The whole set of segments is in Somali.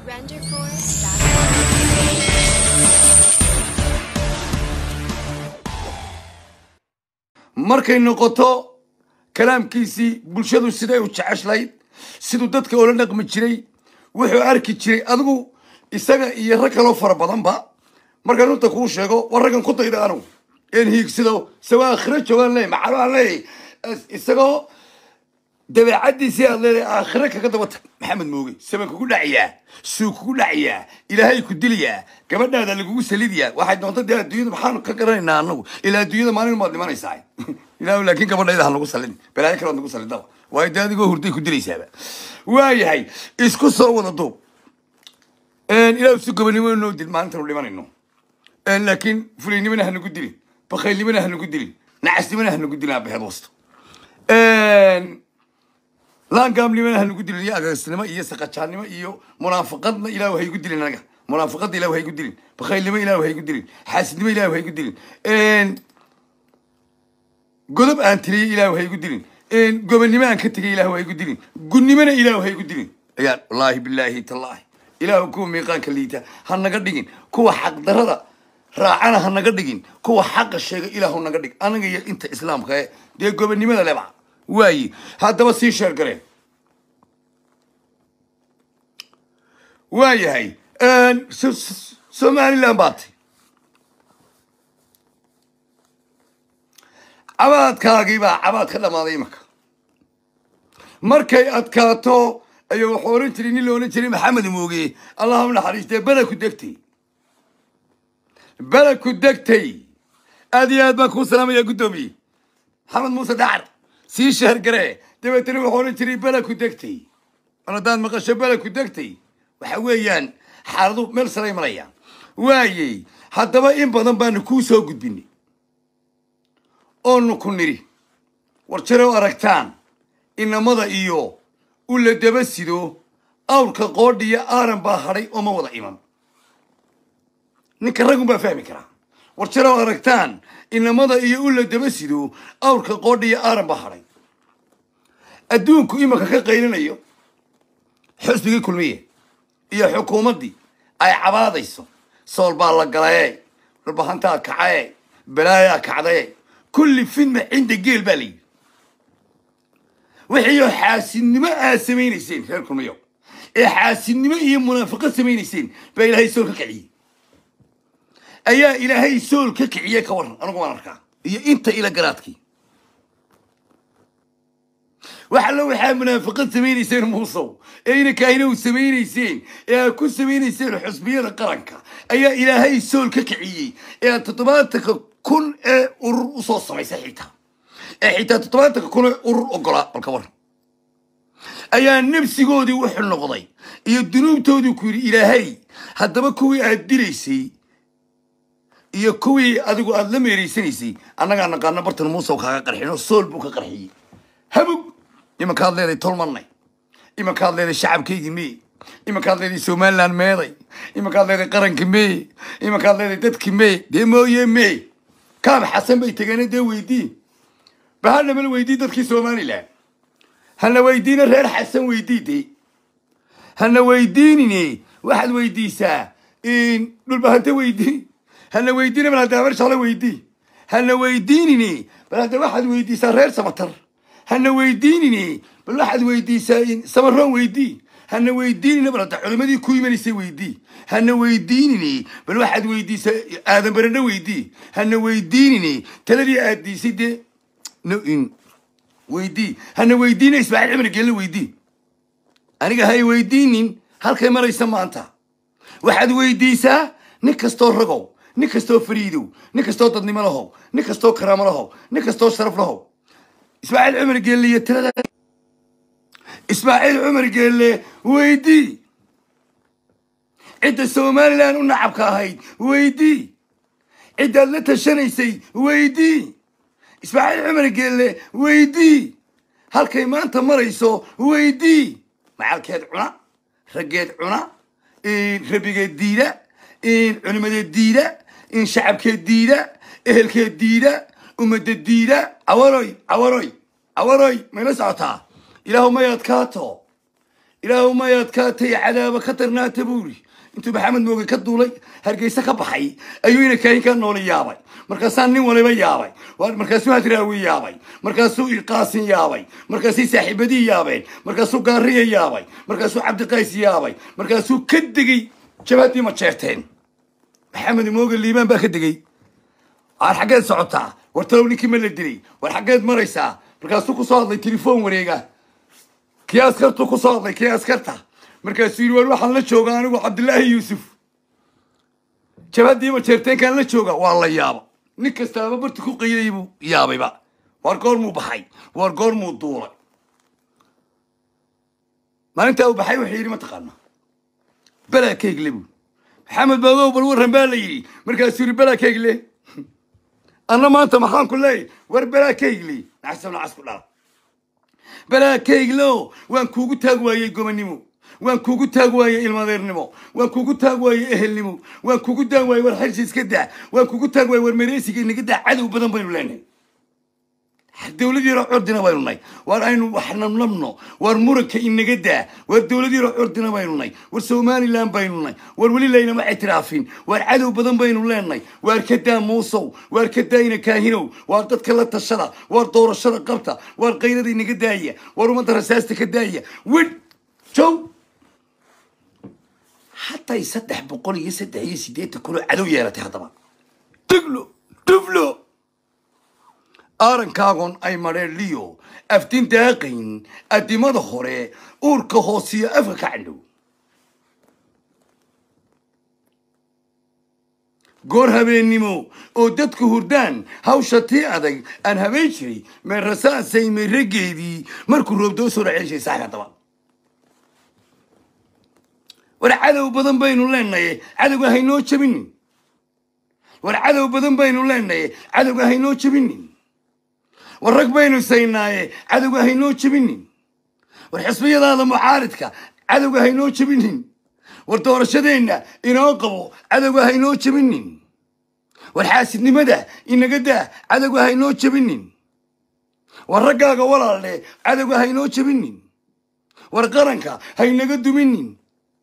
RenderForce.com. markay noqoto kalaamkiisii bulshadu siday u jeceshlayd siduu dadka oola dhaqmi jiray wuxuu arki jiray adigu isaga iyo rag kaloo fara badanba markaan runta kuu sheego war raggan ku dayda anugu een hiigsido isagoo aakhiro joogaan leey maxaa aan leeyahay isagoo dabeecaddiisii aad leedahay aakhiro kaga daba tag maxamed mooge saban kugu dhacayaa suu kugu dhacayaa ilaahay ku dilayaa gabadhaada lagugu salidayaa waxay doonta dee adduunyada maxaanu ka garanaynaa anagu ilaa adduunyada maalin maad dhimanaysaa ilaahu laakiin gabadhayda ha nagu salin balaayo kalead nagu salidaba waayo dee adigoo hurday ku dilaysaaba waayahay isku soo wada duub ilaahu si gobanimo noo dil maalintanu dhimanayno laakiin fulaynimana ha nagu dilin bakaylnimana ha nagu dilin nacasnimana ha nagu dilin abaheed wasto laangaamnimana ha nagu dilin iyo agaasnimo iyo saqajaannimo iyo munaafaqadna ilaahu haygu dilin anaga munaafaqadna ilaahu haygu dilin bakaylnimo ilaahu haygu dilin xaasidnimo ilaahu haygu dilin godob aan tiriyey ilaahu haygu dilin gobonnimo aan ka tegay ilaahu haygu dilin gunnimona ilaahu haygu dilin ayaan wallaahi bilaahi tallaahi ilaahu kuwa miiqaanka liita ha naga dhigin kuwa xaqdarada raacana ha naga dhigin kuwa xaqa sheega ilaahu naga dhig anaga iyo inta islaamka ee dee gobonnimada leba waaye haddaba sii sheer gareen waayahay somaliland baa tay cabaadkaagii baa cabaad ka dhammaaday imanka markay adkaato ayuu wuxuu ohan jiray nin la odhan jiray maxamed mooge allah u naxariistee beleku degtay beleku degtay aad iyo aad baan kuu salaamaya guddoomiye maxamed muuse dhacar sii sheergaree dabeetana wuxuu odhan jiray beleku degtay mar haddaad maqasho beleku degtay waxa weeyaan xaaladu meel salay marayaan waayey haddaba in badan baanu kuu soo gudbinay oonu ku nidhi war jarow aragtaan inamada iyo u la daba sido awrka qoodhiya aaran baa hadhay oo ma wada iman ninka raggun baa fahmi karaa war jarow aragtaan inamada iyo u la daba sido awrka qoodhiya aaran baa hadhay adduunku imanka ka qaylinayo xusbigii kulmiye iyo xukuumaddii ay cabaadayso sool baa la galaye dhulbahantaa kacaye balaayaa kacdaye kulli fidma cinda geel baa la yidhi wixiioo xaasidnimo aad samaynayseen reer kulmiyo ee xaasidnimo iyo munaafiqad samaynayseen baa ilaahay sool ka kiciyey ayaa ilaahay sool ka kiciyey ka waran anigu waan arkaa iyo inta ila garaadkii wax allo waxaa munaafiqad samaynayseen muusow ee inankaahina u samaynayseen ee aad ku samaynayseen xusbiyada qaranka ayaa ilaahay sool ka kiciyey ee aad toddobaatanka kun ee urur usoo samaysay xitaa ee xitaa toddobaatanka kun ee urur ogolaa balka war ayaa nafsigoodii wuxuu noqday iyo dunuubtoodii ku yidhi ilaahay haddaba kuwii aad dilaysay iyo kuwii adigu aada la meeraysanaysay annagaa naqaano bartan muusow kaaga qarxino sool buu ka qarxiyey habog imankaad leeday tolmanay imankaad leeday shacabkaygii mee imankaad leeday somaliland meeday imankaad leeday qaranka mee imankaad leeday dadki mee dee mooye mee kaab xasan bay tegeene dee weydii bahana mala weydii dadkii somaliland hana weydiina reer xasan weydii dee hana weydiinine waxaad weydiisaa dhulbahanta weydii hana weydiina bal hadda habar shaqle weydii hana weydiinine bal hadda waxaad weydiisaa reer samatar hana weydiinine bal waxaad weydiisaa samaroon weydii hana weydiinine bal hadda culimadii ku imanaysay weydii hana weydiinine bal waxaad weydiisaa aadan baradho weydii hana weydiinine taladii aad diisay dee weydii hana weydiina ismaaciil cumar geelle weydii aniga hay weydiinin halkay maraysa maanta waxaad weydiisaa nin kastoo ragow nin kastoo fariidow nin kastoo dadnimo lahow nin kastoo karaamo lahow nin kastoo sharaf lahow ismaaciil cumar geelle iyo tirada ismaaciil cumar geelle weydii cidda somalilan u nacabka ahayd weydii ciddaad la tashanaysay weydii ismaaciil cumar geelle weydii halkay maanta marayso weydii macalkeed cuna raggeed cuna rabigeed diida culimadeed diida shacabkeed diida ehelkeed diida ummadda diida cawaroy cawaroy cawaroy mayla socotaa ilaahu may adkaato ilaahu may adkaatay cadaaba ka darnaata buu yidhi intuu maxamed mooge ka duulay hargeysa ka baxay ayuu ina kaahin ka nooli yaabay markaasaa nin waliba yaabay waa- markaasuu hadraawi yaabay markaasuu qaasin yaabay markaasay saaxiibadii yaabeen markaasuu gaariya yaabay markaasuu cabdiqays yaabay markaasuu ka degay jabhadii ma jeerteen maxamed mooge liibaan baa ka degay waar xaggeed socotaa war talow ninkii ma la dilay war xaggeed maraysaa markaasuu kusoo hadlay telefoon wareega kii askartu kusoo hadlay kii askarta markaasuu yidhi war waxaan la joogaa anigu cabdilaahi yuusuf jabhadiima jeerteenkaan la jooga waa la yaaba nin kastaaba barti ku qayday buu yaabayba waar goormuu baxay waar goormuu duulay maalintaa uu baxay wuxuu yidhi mataqaana balaa keegle buu maxamed baagow bal warran baa la yidhi markaasuu yidhi balaa keegle anna maanta maxaan ku leeyahy war balaa keegle naxsab nacas ku dhala balaa keeglo waan kuugu taag waayey gobonnimo waan kuugu taag waayey ilmadeernimo waan kuugu taag waayey ehelnimo waan kuugu taag waayey war xirsi iska daa waan kuugu taag waayey war mereysiga inaga daa cadow badan baynu leenahay dowladiiro curdina baynu nahay waar aynu wax namnamno waar muranka inaga daa waar dowladiiro curdina baynu nahay war somalilan baynu nahay war weli laynama ictiraafin waar cadow badan baynu leenahay waar ka daa muusow waar ka daayina kaahinow waar dadka la tashada waar doorashada qabta waar qayrada inaga daaya waar ummadda rasaasta ka daaya widh jow hatay saddex boqol iyo saddex iyo siddeetan kunoo cadow yeelatay haddaba diglo duflo aarankaagon ay mareen liyo aftin daaqayn addimada hore uurka hoosiyo afka ka candhow goor habeennimo oo dadku hurdaan hawsha tii adag aan habeen jiray meerasaasay meerageedii markuu roobdoo soo dhaceeshay saaka daba war cadow badan baynu leenaye cadowga haynoo jabinin war cadow badan baynu leenaye cadowga haynoo jabinin war rag baynu saynaaye cadowga haynoo jebinin war xisbiyadaada mucaaridka cadowga haynoo jebinin war doorashadeenna inoo qabo cadowga haynoo jebinin war xaasidnimada inaga daa cadowga haynoo jebinin war raggaaga walaalle cadowga haynoo jebinin war qaranka haynaga duminin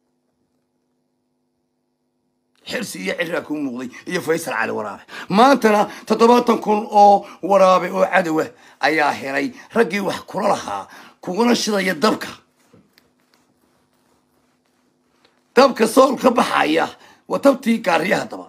xirsi iyo ciraa kuu muuqday iyo faysal cali waraabe maantana toddobaatan kun oo waraabe oo cadowa ayaa helay raggii wax kula lahaa kuguna shidaya dabka dabka sool ka baxaya waa tabtii gaariyaha daba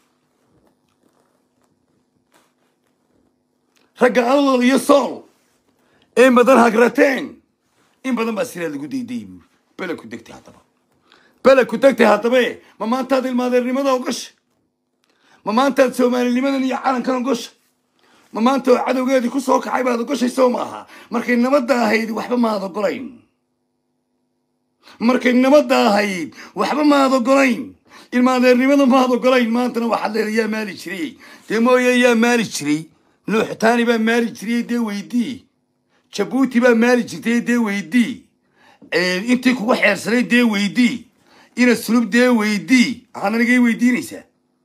ragga alol iyo sool ee badan hagrateen in badan baa siraa lagu daydayy buuri bela ku degtay haddaba bela ku degtay haddabe ma maantaad ilmaadeernimada ogasha ma maantaad soomaalinimadan iyo calankan ogosha ma maanta oo cadowgeedii ku soo kacay baad ogoshay soo maaha markay nabadda ahayd waxba maad ogolayn markay nabadda ahayd waxba maad ogolayn ilmaadeernimada maad ogolayn maantana waxaad leedahay yaa maali jiray dee mooye yaa maali jiray nuuxtaani baa maali jiray dee weydii jabuuti baa maali jirtay dee weydii intii kugu xeersanay dee weydii ina sulub dee weydii waxaad anigay weydiinaysaa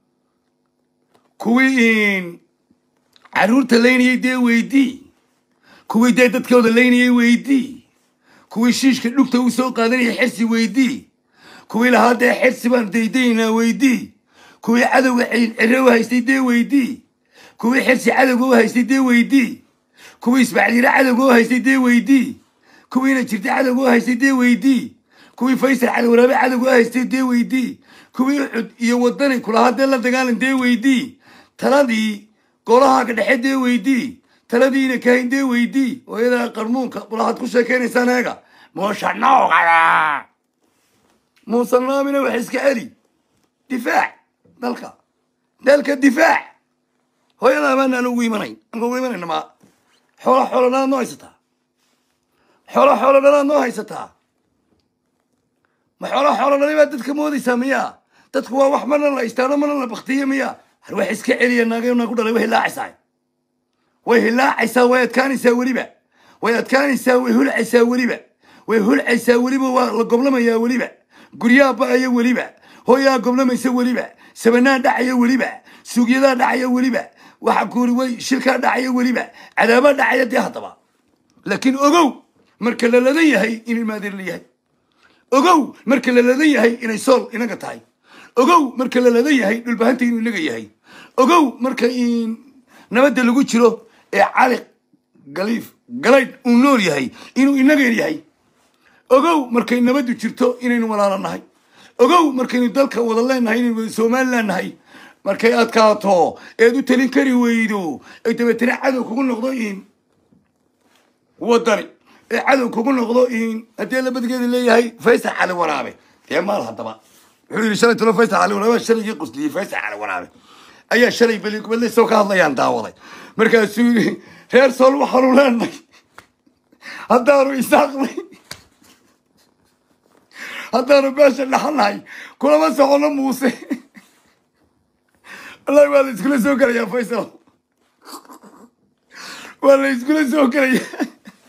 kuwii caruurta laynayay dee weydii kuwii dee dadkooda laynayay weydii kuwii shiishka dhugta u soo qaadanayay xirsi weydii kuwii lahaa dee xirsi baan daydaynaa weydii kuwii cadowga cire u haystay dee weydii kuwii xirsi cadowga u haystay dee weydii kuwii ismaaciil yare cadowga u haystay dee weydii kuwiina jirta cadowga u haystay dee weydii kuwii faysal cali waraabe cadowga u haystay dee weydii kuwii ucud iyo wadani kulahaa dee la dagaalan dee weydii taladii golahaaga dhexe dee weydii taladiina kahayn dee weydii hooyadaa qarmuunka bulahaad ku sheekaynaysaan eega muuse noogala muuse noomina wax iska celi difaac dalka dalka difaac hooyadaa maanaan ugu imanayn anka ugu imanayna ma xoola xoola dhalaad noo haysataa xoola xoola dhalaad noo haysataa ma xoola xoola dhalay baad dadka moodaysaa miyaa dadku waa wax marna la istaano marna la baktiyo miyaa har wax iska celiya naagayo naagu dhalay way hilaacaysaa way hilaacaysaa way adkaanaysaa weliba way adkaanaysaa way hulcaysaa weliba way hulcaysaa weliba waa la goblamayaa weliba guryaha ba'aya weliba hooyaa goblamaysa weliba sabanaa dhacaya weliba suugyadaa dhacaya weliba waxa kuuri way shirkaa dhacaya weliba cadaabaa dhacaya dee haddaba laakiin ogow marka la ladan yahay in ilmaadeer la yahay ogow marka la ladan yahay inay sool inaga tahay ogow marka la ladan yahay dhulbahanta inuu inaga yahay ogow marka in nabadda lagu jiro ee cali galiif galaydh uu nool yahay inuu inaga yahay ogow markay nabaddu jirto inaynu walaalo nahay ogow markaynu dalka wada leenahay inaynu wada somalilan nahay markay adkaato eed u talin kari weydo ay dabeetana cadow kugu noqdo in wadani ee cadow kugu noqdo in haddii labadgeeda leeyahay faysal cali waraabe dee maal haddaba wuxuu yidhi shalay talo faysal cali waraabe shalayii qusliyey faysal cali waraabe ayaa shalay beligubadle soo ka hadlayaan daawaday markaasuu yidhi reer sool waxaanu leenahay haddaanu isaaqnay haddaanu beesha dhaxanahay kulama socono muuse wallahi waa la iskula soo gelayaa faysal waa la iskula soo gelayaa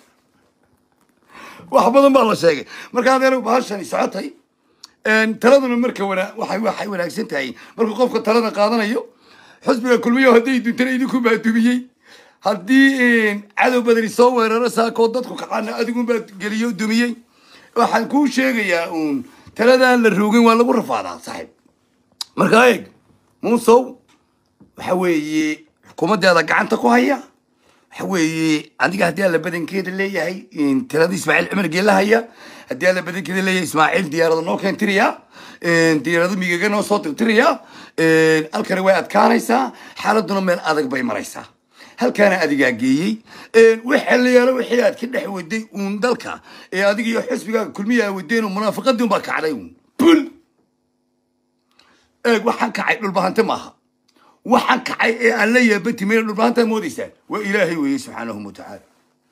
wax badan baa la sheegay marka adeer bahashani socotay taladuna marka wana waxay waxay wanaagsan tahay markuu qofka talada qaadanayo xusbiga kulmiyo hadday duntana idinku baa dumiyey haddii cadow badani soo weeraro saakoo dadku kacana adigunbaa geliyo dumiyey waxaan kuu sheegayaa uun taladaan la roogin waa lagu rafaadaa saaxiib markaa eeg muusow waxa weeye xukuumaddeeda gacanta ku haya waxa weeye adiga haddii alla badankeeda leeyahay talada ismaaciil cumar geela haya haddii alla badankeeda leeyahay ismaaciil diyaarada noo keentiriya diyaarado migaga noo soo tirtiriya halkani way adkaanaysaa xaaladuna meel adag bay maraysaa halkaana adigaa geeyey waxa la yaalo wixii aad ka dhex waday uun dalka ee adiga iyo xisbigaaga kulmiya aa wadeen oo munaafaqadii unbaa kacday uun bul eeg waxaan kacay dhulbahante maaha waxaan kacay ee aan la yaabati mayna dhulbahantaa moodaysaan waa ilaahay weeye subxaanahu watacaala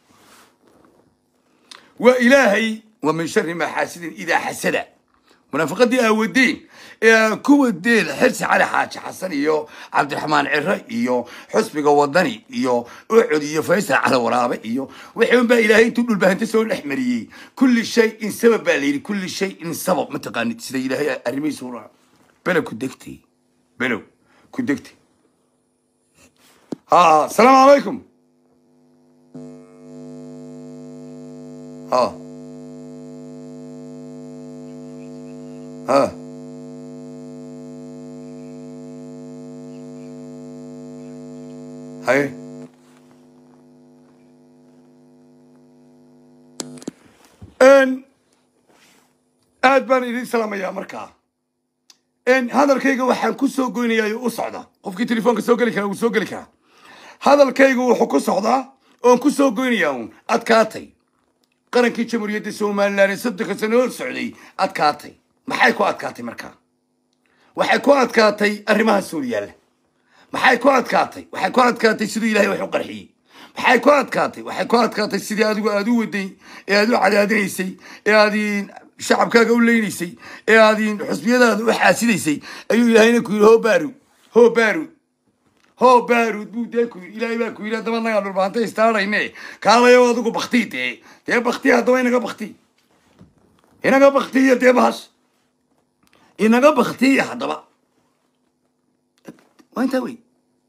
waa ilaahay wa min shari maa xaasidin idaa xasada munaafaqadii aa wadeen ee aa ku wadeen xirsi cali xaaji xasan iyo cabdiraxmaan ciro iyo xusbiga wadani iyo ucud iyo faysal cali waraabe iyo wixii un baa ilaahay intuu dhulbahante soo dhex mariyey kulli shay in sabab baa la yidhi kulli shay in sabab mataqaanid sida ilaahay arrimihiisu u raaco below ku degtay below ku degtay ها السلام عليكم ها ها هاي ان aad baan idin salaamayaa markaa hadalkayga waxaan ku soo goynayaa u socda qofkii telefoonka soo geli kara wuu soo geli karaa hadalkaygu wuxuu ku socdaa oon ku soo goynayaa uun adkaatay qarankii jamhuuriyadda somalilan ee soddonka sano hor socday adkaatay maxay ku adkaatay markaa waxay ku adkaatay arrimaha suuriyaalla maxay ku adkaatay waxay ku adkaatay siduu ilahay wax u qarxiyey maxay ku adkaatay waxay ku adkaatay sidii adigu aad u waday ee aad u cadaadinaysay ee aad shacabkaaga u leynaysay ee aad xusbiyadaada u xaasidaysay ayuu ilaahayna ku yidhi ho baarud ho baarud ho baarud buu dee ku yidhi ilaahay baa ku yidhi haddaba nagaa dhulbaanta istaarayne kaalayo adigu baktii dee dee bakti haddaba inaga bakti inaga baktiya dee bahas inaga baktiya haddaba waa intaa wey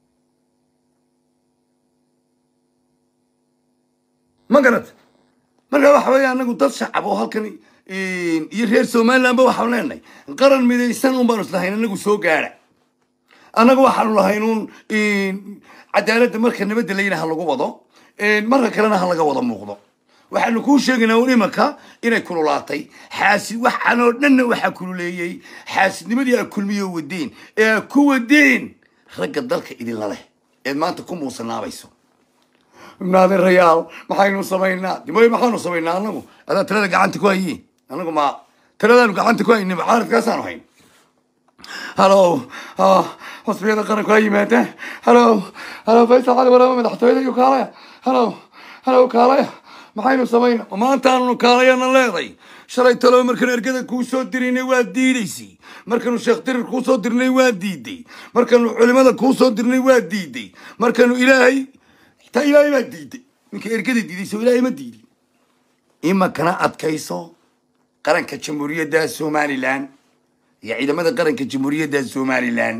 ma garad marka waxa weeye anagu dad shacab oo halkan iyo reer somalilandba waxaanu leenahay qaran midaysan un baanu islahayn anagu soo gaara annaga waxaanu lahayn un cadaaladda marka nabadda layina ha lagu wado marka kalena ha laga wada muuqdo waxaanu kuu sheegaynaa un imanka inay kululaatay xaasid waxaan oo dhanna waxaa kululeeyey xaasidnimadii aa kulmiyo wadeen ee aa ku wadeen ragga dalka idinla leh eed maanta ku muusanaabayso naadeerayaal maxaynu samaynaa dimoy maxaanu samaynaa anagu adaa talada gacanta ku hayiin anagu ma taladaanu gacanta ku hayni mucaaradkaasaanu hayn halo xusbiyada qaranku ha yimaadaan halo halo faysal cali waraama madaxtooyada iyo kaalaya halo halo kaalaya maxaynu samaynaa maantaannu kaalayana leeday shalay talo markaanu ergada kuu soo diraynay waa diidaysay markaanu sheekh dirir kuu soo dirnay waa diiday markaanu culimada kuu soo dirnay waa diiday markaanu ilaahay xitaa ilaahay baa diiday ninka ergada diidayso ilaahay ma diidin imakana adkayso qaranka jamhuuriyadda somalilan iyo ciidamada qaranka jamhuuriyadda somalilan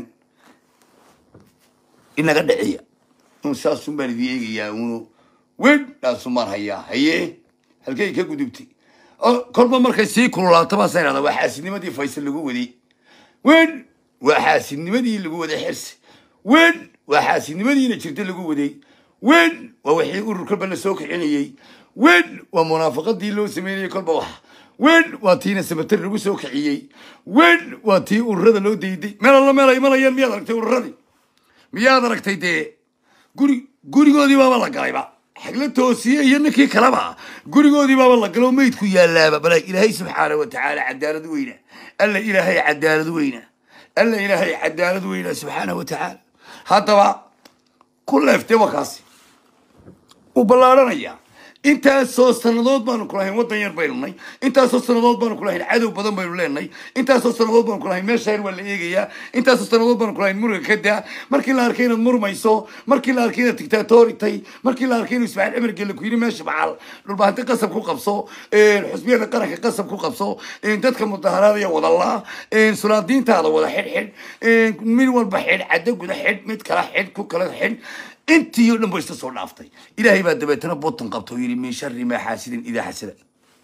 inaga dhiciya un saasun baan idin eegayaa unu wen dhaasun baan hayaa haye halkay ka gudubtay oo kolba markay sii kululaato baasa idhahda waa xaasidnimadii faysal lagu waday wen waa xaasidnimadii lagu waday xirsi wen waa xaasidnimadiina jirta lagu waday wen waa wixii urur kolba la soo kicinayey wen waa munaafaqadii loo sameynayey kolba wax wen waa tiina sabatar lagu soo kiciyey wen waa tii ururada loo dayday meel alla meel ay imanayaan miyaad aragtay ururadii miyaad aragtay dee guri gurigoodii baaba la galayba xagla toosiye iyo ninkii kaleba gurigoodii baaba la galo meydku yaalaaba bala ilaahay subxaana wa tacaala cadaalad weyna alla ilaahay cadaalad weyna alla ilaahay cadaalad weyna subxaana wa tacaala haddaba ku leeftee wakaasi u ballaaranayaa intaasoo sannadood baanu ku lahayn waddan yar baynu nay intaasoo sannadood baanu ku lahayn cadow badan baynu leenay intaasoo sannadood baanu ku lahayn meeshaan waa la eegayaa intaasoo sannadood baanu ku lahayn muruga ka daa markii la arkay inaad murmayso markii la arkay inaad dictatoritay markii la arkay inuu ismaaciil cimar gelle ku yidhi meesha macal dhulbahanti qasab ku qabso xusbiyada qaranka qasab ku qabso dadka mudaharaadaya wadallaa sulaadiintaada wada xidh xidh mid walba xidh caddo guda xidh mid kala xidh ku kala xidh intii oo dhan ba isla soo dhaaftay ilaahay baa dabeetana botan qabta oo yidhi min shari maa xaasidin idaa xasada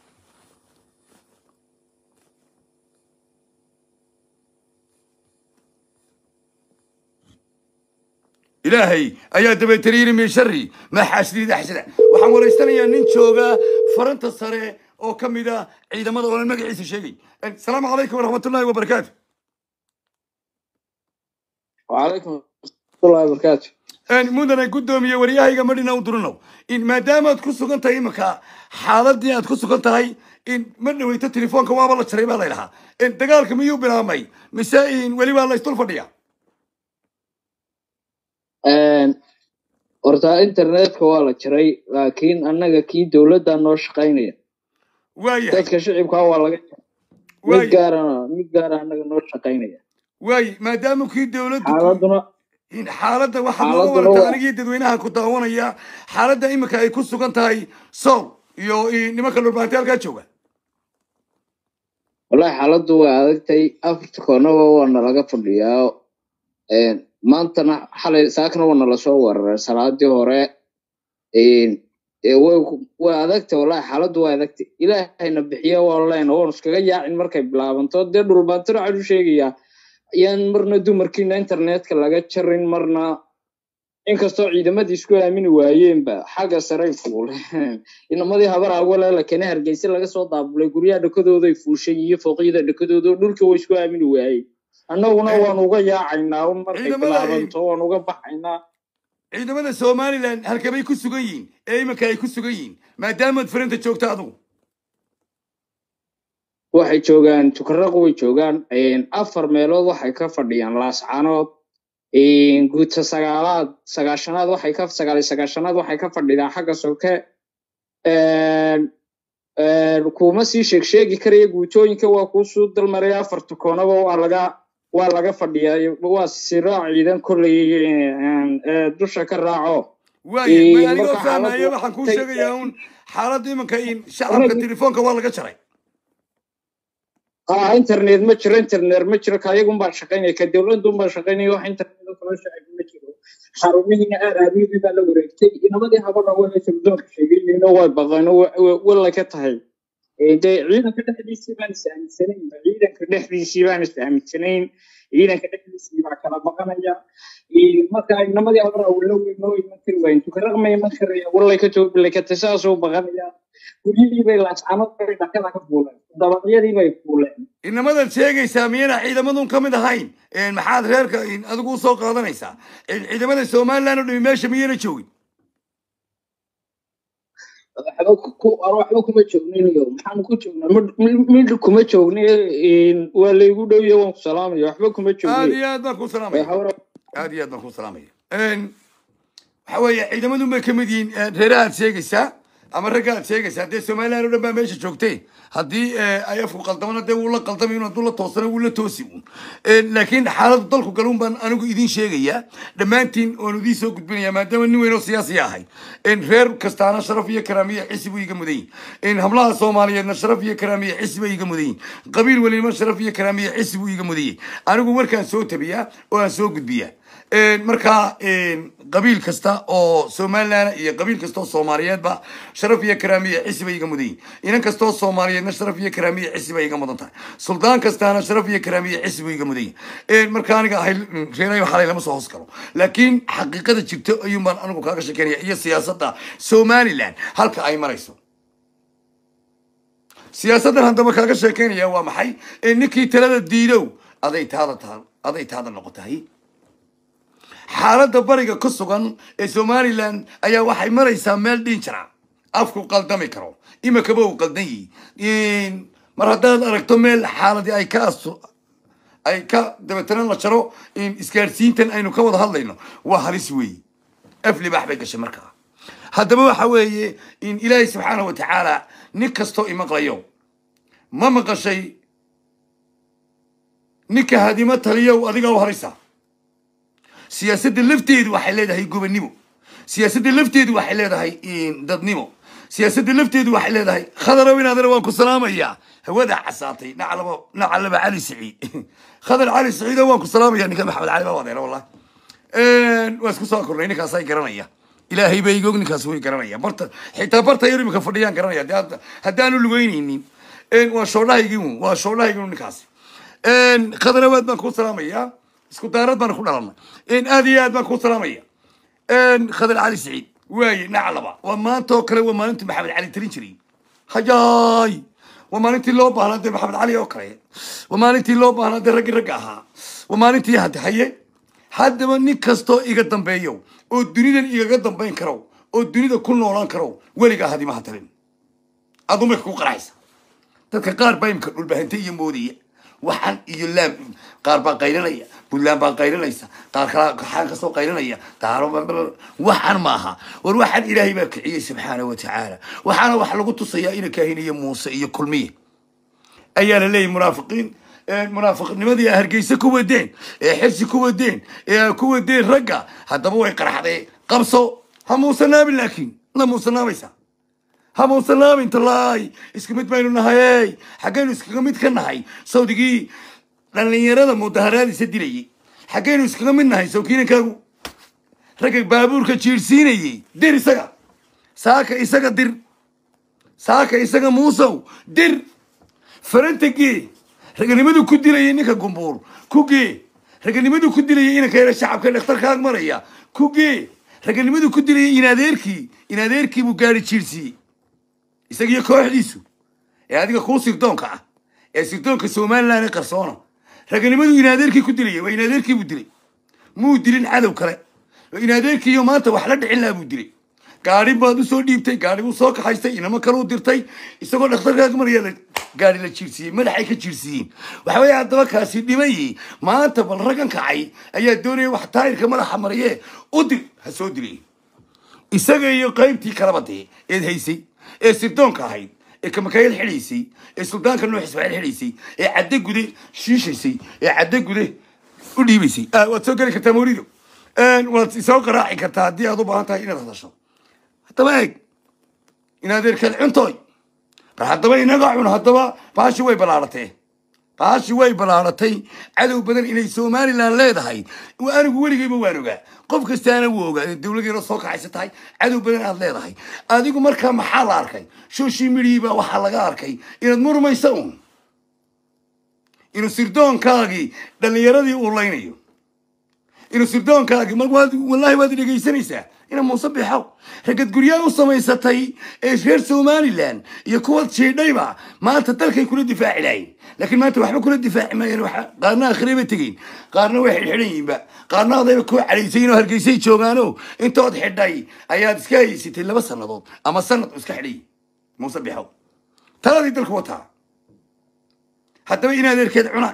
ilaahay ayaa dabeetana yidhi min shari maa xaasidin idaa xasada waxaan waraystanayaa nin jooga faranta sare oo ka mid ah ciidamada oonan magaciisa sheegay asalaamu calaykum waraxmatullahi wabarakaatu وعليكم الله وبركاته mudane guddoomiye waryahayga madhina u durinow in maadaamaad ku sugan tahay iminka xaaladii aad ku sugan tahay in ma dhaweyto telefoonka waaba la jaray baa laydhahaa dagaalka miyuu bilaabmay mise in weli baa laysdul fadhiya horta internetka waa la jiray laakiin annaga kii dowladda noo shaqaynaya waayahay dadka shicibka waa laga mid waay gaarana mid gaara annaga noo shaqaynaya waay maadaama kii dowladdu ku- xaaladuna in xaaladda waxaa nooga Xaaladuna warata waa- anigii dadweynaha ku daawanaya xaaladda iminka ay ku sugan tahay sool iyo i- nimanka dhulbaanti halkaa jooga wallahi xaaladdu waa adagtay afarta koonaba waa nalaga fadhiyaa maantana xalay saakna waa nala soo weeraray salaadii hore ee way ku- way adagtay wallahi xaaladdu waa adagtay ilaahayna bixiya waa leen oon iskaga yaacin markay bilaabanto dee dhulbaantana waxaan u sheegayaa ayaan marna dumarkiina internetka laga jarin marna inkastoo ciidamadii isku aamini waayeenba xagga saray fuuleen inamadii habar awale la kene hargeysa laga soo daabulay guryaha dhakadooday fuushay iyo fooqyada dhakadooda dhulka way isku aamini waayeen annaguna waan uga yaacaynaa un markay Ciidamada- bilaabanto waan uga baxaynaa ciidamada somalilan halkabay ku sugan yihiin ee iminka ay ku sugan yihiin maadaamaad farinta joogta adugu waxay joogaan tukaraq way joogaan afar meelood waxay ka fadhiyaan laascanood guuta sagaalaad sagaashanaad waxay ka sagaal iyo sagaashanaad waxay ka fadhidaan xagga soke kuma sii sheeg sheegi karaya guutooyinka waa kuusuu dalmaraya afarta koonaba waa laga waa laga fadhiyaa waa siraac ciidan kolley ee, dusha ka raaco waaye Ee, ma anigoo marka fahmaya xaaladdu waxaan kuu tay- sheegayaa un xaaladda iminka in shacabka Anagu- telefoonka waa laga jaray ah internet ma jiro internet ma jiro kayagun baa shaqaynaya ka dowladun baa shaqaynaya wax internet oo kala shaqeyn ma jiro xarumihiina aaraabiyadii baa la wareegtay inamadii habadha waa sirdoonka sheegayeyno way baqeen wala ka tahay Ee, dee ciidanka dhexdiisii baan is aaminsanayn ciidanka dhexdiisii baan is aaminsanayn ciidanka dhexdiisii baa kala baqanaya Ee, marka inamadii habadha wala weynoo iman kari waayen tukaraqma iman karaya walay ka toobilakatay saasuu baqanaya guryihii bay laascanood bay dhakada ka fuuleen dabaqyadii bay fuuleen inamadan sheegaysaa miyana ciidamadun ka mid ahayn Een, maxaad reerka in adigu usoo qaadanaysaa Ciid- ciidamada somalilan oo dhimi meesha miyana joogin waxba ku- ar waxba kuma joognayo maxaan ku joognaa Mid- mid mid kuma joogna waa laygu dhowya waan ku salaamaya waxba kuma aad joognayo iyo aad baan kuu Way salaamaya hawra- aad iyo aad baan kuu salaamaya Een, waxa weeye ciidamadun bay ka mid yihiin een, reeraha aad sheegaysaa ama ragga aad sheegaysaa dee somalilan oo dhan baa meesha joogtay haddii eh, ay afku qaldamana dee wuu la qaldamay un hadduu la toosana wuu la toosi un Een, laakiin xaaladdu dalku galuun baan anigu idiin sheegayaa dhammaantiin oon idiin soo gudbinayaa maadaama nin weyn oo siyaasi ahay Een, reer kastaana sharaf iyo karaamiyo xisi buu iga mudan yihin Een, hablaha soomaaliyeedna sharaf iyo karaamiyo xisi bay iga mudan yihin qabiil weliba sharaf iyo karaamiyo xisi buu iga mudan yahay anigu markaan soo tabiyaa oo aan soo gudbiyaa markaa qabiil kasta oo somalilan iyo qabiil kasta oo soomaaliyeedba sharaf iyo karaamiya cisi bay iga mudan yihin inan kasta oo soomaaliyeedna sharaf iyo karaamiya cisi bay iga mudan tahay suldaan kastaana sharaf iyo karaamiya cisi buu iga mudan yihin marka aniga ahay reerayo xalay lama soo hoos galo laakiin xaqiiqada jirto ayuun baan anigu kaaga sheekeynaya iyo siyaasadda somalilan halka ay marayso siyaasaddan haddaba kaaga sheekeynaya waa maxay ninkii talada diidow aday taada taa aday taada noqotahay xaaladda bariga ku sugan ee somalilan ayaa waxay maraysaa meel dhinjara afku qaldami karo imikaba uu qaldan yihi mar haddaad aragto meel xaaladii ay ka astu ay ka dabeetana la jaro isgaadhsiintan aynu ka wada hadlayno waa halis weeye af libaax bay gashay markaa haddaba waxa weeye in ilaahay subxaana wa tacaala nin kastoo imaqlayo ma maqashay ninka hadimo taliyow adiga u haraysa siyaasadda lafteedu waxay leedahay gobonnimo siyaasadda lafteedu waxay leedahay dadnimo siyaasadda lafteedu waxay leedahay khadarow inaadana waan ku salaamayaa hawada casaatay nacalaba nacalaba cali saciid khadar cali saciido waan ku salaamaya ninka maxamed cali baa wadeera wallah waa isku soo kornay ninkaasay garanaya ilaahay bay igog ninkaas way garanaya barta xitaa barta yar imika fadhiyaan garanaya de hadda haddaanu lugeynaynin waa shoodhahaygii un waa shoodhahaygii un ninkaasi khadarawaad baan kuu salaamaya isku daarad baan ku dhalanay aad iyo aad baan kuu salaamaya khadar cali saciid waaye naclaba waa maanta oo kale waa maalintii maxamed cali talin jiray hayaay waa maalintii loo baahnaa dee maxamed cali oo kale waa maalintii loo baahnaa dee raggii ragga ahaa waa maalintii hadda haye haddaba nin kastoo iga dambeeyo oo dunidan igaga dambayn karo oo dunida ku noolaan karo weligaa hadimaha talin adumay ku qaraysa dadka qaar baa imika dhulbahante iyo moodaya waxaan iyo laam qaar baa qaylinaya puntland baa qaylinaysa qaar kala xaan kasoo qaylinaya daaro waxaan maaha war waxaan ilaahay baa kiciyey subxaana wa tacaala waxaana wax lagu tusayaa ina kaahiniyo muuse iyo kulmiye ayaa la leeyahy munaafiqiin munaafiqnimadii hargeysa ku wadeen ee xirsi ku wadeen ee ku wadeen ragga haddaba way qarxadee qabso ha muusanaabin laakiin la muusanaabaysa ha muusanaabin talaay isku mid baynu nahay xaggaynu iskaga mid ka nahay sawdigii dhallinyarada mudaharaadiisa dilayay xaggaynu iskaga mid nahay sawkiinankaagu ragga baabuurka jiirsiinayay dir isaga saaka isaga dir saaka isaga muusow dir faranta gee raganimadu ku dilayay ninka gumbuur ku gee raganimadu ku dilayay inanka yara shacabka dhakhtarkaag maraya ku gee raganimadu ku dilayay inadeerkii inadeerkii buu gaari jiirsiiyey isagiyo kooxdiisu ee adiga kuu sirdoonka ah ee sirdoonka somalilan ee qarsoona raganimadu inadeerkii ku dilayay waa inadeerkii buu dilay muu dilin cadow kale inadeerkiiyo maanta wax la dhicin laha buu dilay gaari baad usoo dhiibtay gaari buu soo kaxaystay inamo kale u dirtay isagoo dhakhtarkaag maraya la gaari la jiirsiiyey madaxay ka jiirsiiyeen waxa weeye haddaba kaasi dhimayey maanta bal raggan kacay ayaa doonaya wax taayirka madaxa mariye u dir ha soo dilay isaga iyo qaybtii kalaba dee eed haysay ee sirdoonka ahayd ee kamakayad xidhaysay ee suldaanka nuux ismaaciil xidhaysay ee cadde gude shiishaysay ee cadde gude u dhiibaysay waad soo geli kartaa mawrido waad isoo qaraaci kartaa haddii aad u baahan tahay inaad hadasho haddaba eeg inaad erkeed cuntooy bal haddaba inaga cun haddaba baashi way ballaaratee baashi way ballaaratay cadow badan inay somalilan leedahay anigu weligayba waan ogaa qof kastaana wuu ogaa dowladeena soo kaxaysa tahay cadow badan aad leedahay adigu markaa maxaa la arkay social media baa waxaa laga arkay inaad murmaysa un inuu sirdoonkaagii dhallinyaradii uu laynayo inuu sirdoonkaagii mar waad wallahi waad dhegaysanaysaa ina muuse bixow ragad guryaa u samaysatay ee reer somalilan iyo kuwaad jiidhayba maanta dalkay kula difaaci lahayn laakiin maanta waxba kula difaaci maayeen waxa qaarna akhire ba tegeyn qaarna way xidhxidhan yihiinba qaarna adayba kuu cadhaysayin oo hargeysay joogaano intood xidhay ayaad iska haysatay laba sannadood ama sanad iska xidhay muuse bixow taladii dalku wataa haddaba in adeerkeed cunaan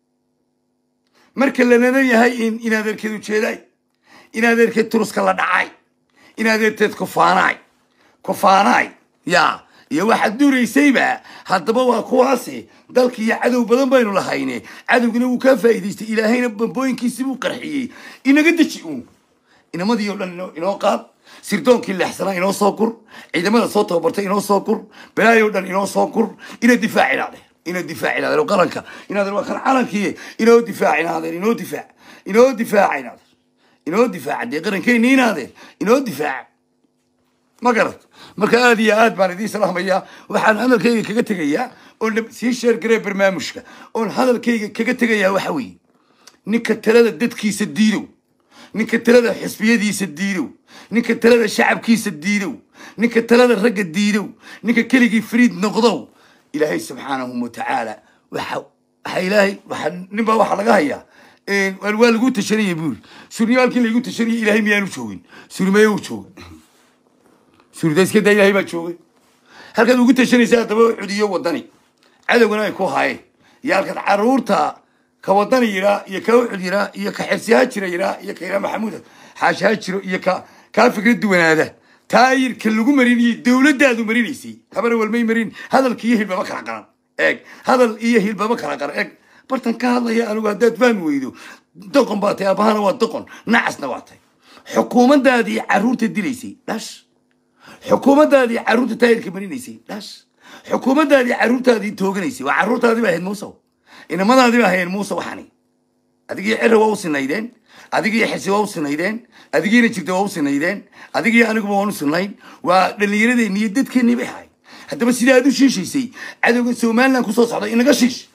marka la nadan yahay in in adeerkeed ujeedaay in adeerkeed turuska la dhacay in adeerteed kufaanaay kufaanaay ya iyo waxaad duuraysayba haddaba waa kuwaasi dalki iyo cadow badan baynu lahayne cadowgina wuu kaa faa'iidaystay ilaahayna bambooyinkiisi buu qarxiyey inaga deji uun inamadii oo dhan inoo- inoo qaad sirdoonkii leexsanaa inoo soo gur ciidamada soo tababartay inoo soo gur balaayoo dhan inoo soo gur ina difaac inaade ina difaac inaade qaranka inaade waa kan calankii inoo difaac inaade inoo difaac inoo difaac inaade inoo difaaca dee qarankeenni inaadeen inoo difaaca ma garat marka aad iyo aad baan idiin salaamayaa waxaan hadalkayga kaga tegayaa oon dhab- sii sheergaree barnaamijka oon hadalkayga kaga tegayaa waxa weeye ninka talada dadkiisa diidow ninka talada xisbiyadiisa diidow ninka talada shacabkiisa diidow ninka talada ragga diidow ninka keligii fariid noqdow ilaahay subxaanahu watacaala waxa waxa ilaahay waxa ninbaa waxaa laga hayaa een, waa waa lagu tashanaya buuri surniyaalkii lagu tashanaya ilaahay miyaanu joogin surmeye uu joogay suurda iska daa ilaahay baa joogay halkaad ugu tashanaysa haddaba cudiyo wadani cadowgana ay ku haayeen iyo halkaad caruurta ka wadani yiraa iyo ka ucud yiraa iyo ka xirsihaa jira yiraa iyo ka yiraa maxamuud xaashaha jiro iyo ka kaa fikrad duwanaada taayirka lagu marinayay dowladdaadu marinaysay habana walmay marin hadalka iyo hilbaba kala qaran eeg hadal iyo hilbaba kala qaran eeg bartan ka hadlaya anigu haddaad fahmi weydo doqon baa tahay abahana waa doqon nacasna waa tahay xukuumadaadii caruurta dilaysay dhash xukuumadaadii caruurta taayirka marinaysay dhash xukuumadaadii caruurtaadii tooganaysay waa caruurtaadii ba ahayd muuse inamadaadii ba ahayd muuse waxani adigii cira waa u sinaydeen adigii xisi waa u sinaydeen adigiina jirta waa u sinaydeen adigii aniguba waan u sinayn waa dhallinyaradeenni iyo dadkeennii bay ahayd haddaba sidaa aad u shiishaysay cadowga somaliland kusoo socda inaga shiish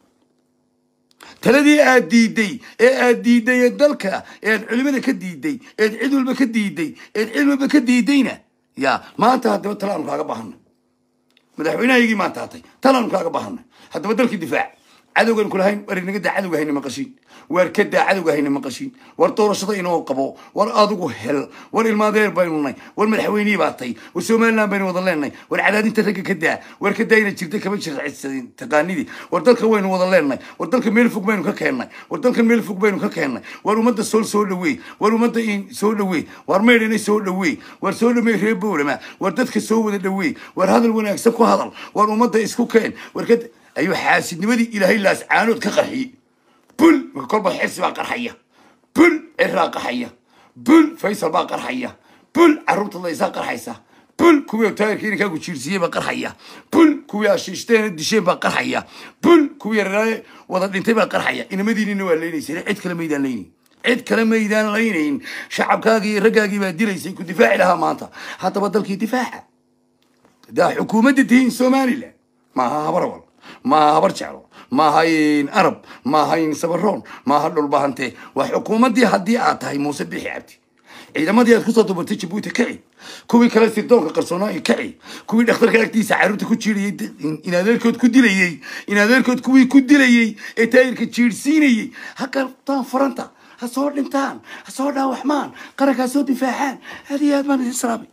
taladii aad diiday ee aad diiday ee dalka ee aad culimada ka diiday eed cid walba ka diiday eed cid walba ka diidayna ya maanta haddaba talaanu kaaga baahana madaxweynahaygii maanta hatay talaanu kaaga baahana haddaba dalkii difaac cadowgan kulahayn war inaga daa cadowga hayna maqashiin waar ka daa cadowga hayna maqashiin war doorashada inoo qabo war adigu hel war ilmaadeer baynu nay war madaxweynihii baa tay war somaliland baynu wada leenahay war cadaadinta ragga ka daa war ka daayna jirta kama jircadsadin taqaanidii war dalka waynu wada leenahay war dalka meel fog baynu ka keennay war dalka meel fog baynu ka keennay war ummadda sool soo dhaweey war ummadda in soo dhaweey war meydhana soo dhaweey war soo dhameey reer bowlama war dadka soo wada dhaweey war hadal wanaagsan ku hadal war ummadda isku keen war ka ayuu xaasidnimadii ilaahay laascaanood ka qarxiyey bul marka kolba xirsi baa qarxaya bul ciraa qarxaya bul faysal baa qarxaya bul carruurta laysaa qarxaysa bul kuwii taayirka inankaagu jiirsiiyey baa qarxaya bul kuwii ashiishteen disheen baa qarxaya bul kuwii yaraaye wada dhintay baa qarxaya inamadiinina waa leynaysay cid kale maydaan leynayn cid kale maydaan laynayn shacabkaagii iyo raggaagii baa dilaysay ku difaaci lahaa maanta haddaba dalkii difaaca daa xukuumadda tihiin somaliland maaha habarwal maaha habar jeclo maaha arab maaha sabaroon maaha dhulbahante waa xukuumaddii haddii aad tahay muuse bixi cabdi ciidamadii aad kusoo dubartay jabuuti kaci kuwii kale sirdoonka qarsoonaa kaci kuwii dhakhtarka agtiisa caruurta ku jiirayey in adeerkood ku dilayey in adeerkood kuwii ku dilayey ee taayirka jiirsiinayey ha gartaan faranta ha soo dhintaan ha soo dhaawaxmaan qarankaa soo difaacaan aad iyo aad baan idin salaamay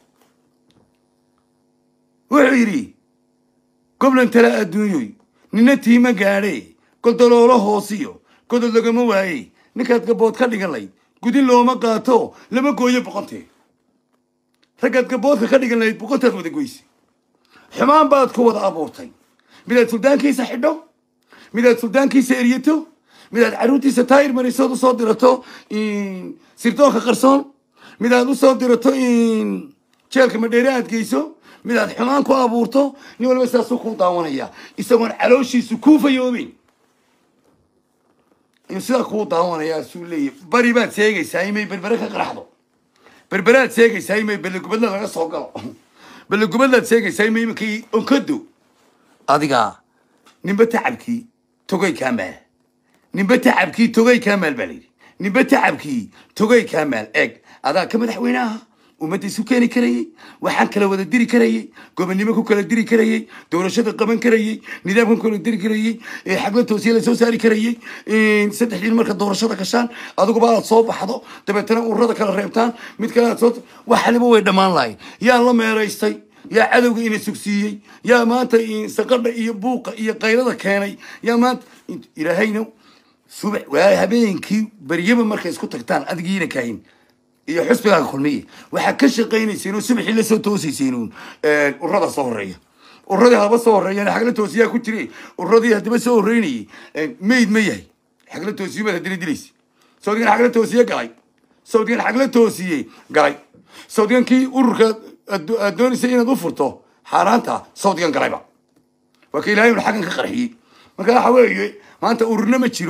wuxuu yidhi goblan tala adduunyoy nina tiima gaadhe goldoloolo hoosiyo godod lagama waaye ninkaad gabood ka dhigan layd gudin looma qaato lama gooyo boqontee raggaad gaboodka ka dhigan layd boqontaad wada goyse xumaan baad ku wada abuurtay midaad suldaankiisa xidho midaad suldaankiisa eryato midaad carruurtiisa taayir marisood usoo dirato sirdoonka qarsoon midaad usoo dirato jeelka madheere aad geyso midaad xumaan ku abuurto nin walba saasuu kuu daawanaya isagoon calooshiisu kuu fayoobeyn ayuu sidaa kuu daawanaya suu leeyahy bari baad seegaysaa imay berbere ka qaraxdo berberaad seegaysaa imay belegubadla laga soo galo belegubadlaad seegaysaa imay imankii onkado adiga ninba tacabkii togay kaa maal ninba tacabkii togay kaa maal baa layidhi ninba tacabkii togay kaa maal eeg adaa ka madaxweynaha ummadda isu keeni karayey waxaan kala wada diri karayey gobonnimo ku kala diri karayey doorashada qaban karayey nidaamkan ku kala diri karayey xagla toosiya la soo saari karayey saddex diin marka doorashada gashaan adiguba aad soo baxdo dabeetana ururada kala reebtaan mid kale aad soo waxaliba way dhammaan lahayn yaa la meeraystay yaa cadowga ina sugsiiyey yaa maanta saqadha iyo buuqa iyo qaylada keenay yaa maanta ilaahayna subax waa habeenkii baryaba markay isku tagtaan adigiina kahin iyo xusbigaaga kulmiye waxaa ka shaqaynayseen oo subaxii la soo toosayseen uun ururada soo horeeya ururadii haba soo horeeyaan xagla toosiyaa ku jire ururadii haddaba soo horeynayay mayd ma yahay xagla toosiyo baad haddana dilaysa sawdigan xagla toosiye galay sawdigan xagla toosiye galay sawdigan kii ururka aad doonaysay inaad u furto xaaraanta sawdigan galayba waa ka ilaahay un xaggan ka qarxiyey marka waxa weeye maanta ururna ma jiro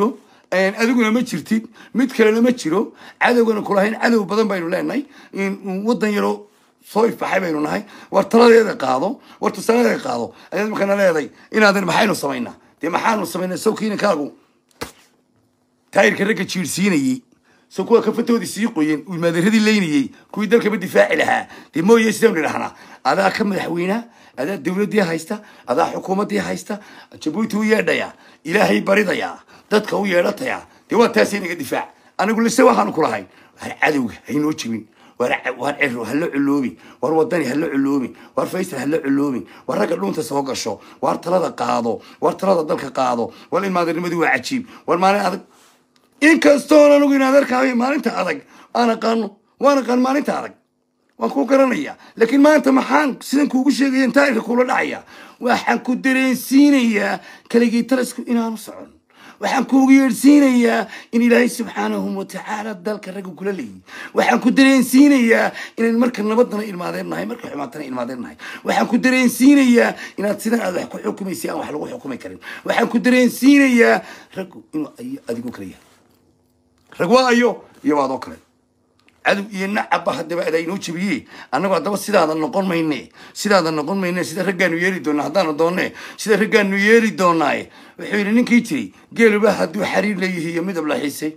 adiguna ma jirtid mid kalena ma jiro cadowgana kulahayn cadow badan baynu leenahay in waddan yaroo soo ifbaxay baynu nahay war taladeeda qaado war tusaaladeeda qaado ayaad markana leedahay inaadan maxaynu samaynaa dee maxaanu samaynaa sawkiinankaagu taayirka ragga jiirsiinayey so kuwa kafatoodii sii qoyen uu maaderadii leynayey kuwii dalkaba difaaci lahaa dee mooye sidaynu nidhahnaa adaa ka madaxweynaa adaa dowladdii haysta adaa xukuumaddii haysta jabuuti u yeedhayaa ilaahay baridayaa dadka u yeedhatayaa dee waa taas inaga difaac anigu lise waxaanu ku lahayn war cadowga haynoo jebin war war cero ha la culoobi war wadani ha la culoobi war faysal ha la culoobi war ragga dhuunta soo gasho war talada qaado war talada dalka qaado war ilmaadanimadii waa cajiib war maalin adag inkastoon anigu in adeerkaayo maalinta adag aan aqaano waan aqaan maalinta adag waan ku garanaya laakiin maanta maxaan sidan kuugu sheegaya taayirka kula dhacaya waxaan ku dareensiinayaa kaligii talasku inaanu socon waxaan kuugu yeedhsiinayaa in ilaahay subxaanahu watacaala dalka ragga kula leeyihi waxaan ku dareensiinayaa inayn marka nabadana ilmaadeen nahay marka xumaatana ilmaadeen nahay waxaan ku dareensiinayaa inaad sidan aad wax ku xukumaysay aan wax lagu xukumi karin waxaan ku dareensiinayaa raggu inuu ayo adigu kala yahay rag waa ayo iyo waadoo kale cadow iyo nacabba haddaba adaa inoo jebiyey annagu haddaba sidaada noqon mayne sidaada noqon mayne sida raggaanu yeeri doonaa haddaanu doonne sida raggaanu yeeri doonaaye wuxuu yidhi ninkii jiray geeluba hadduu xariir leeyihi iyo midab la xiisay